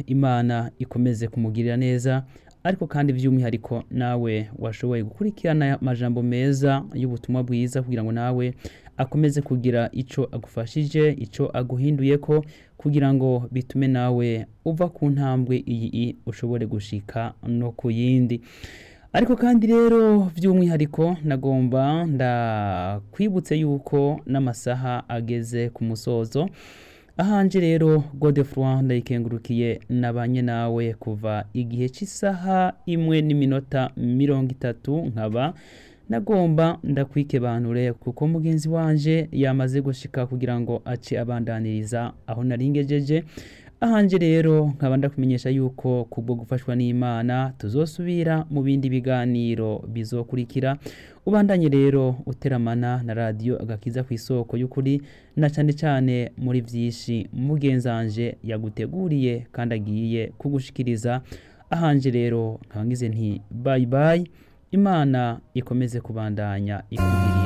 imana ikomeze kumugirira neza ariko kandi by'umwihariko nawe washoboye gukurikirana amajambo meza y'ubutumwa bwiza kugira ngo nawe akomeze kugira icyo agufashije icyo aguhinduye ko kugira ngo bitume nawe uva ku ntambwe iyi ushobore gushika no ku yindi ariko kandi rero by'umwihariko nagomba ndakwibutse yuko n'amasaha ageze ku musozo ahanje rero godefroid ndayikengurukiye nabanye nawe kuva igihe cy'isaha imwe n'iminota mirongo itatu nkaba nagomba ndakwikebanure kuko mugenzi wanje yamaze gushika kugira ngo ace abandaniriza aho naringejeje ahanje rero nkaba ndakumenyesha yuko kubwo gufashwa n'imana tuzosubira mu bindi biganiro bizokurikira ubandanye rero uteramana na radiyo agakiza ku isoko y'ukuri na cyane cyane muri byinshi mugenzanje yaguteguriye kandi agiye kugushikiriza ahanje rero nkaba ngize nti bayi bayi imana ikomeze kubandanya ikugiriye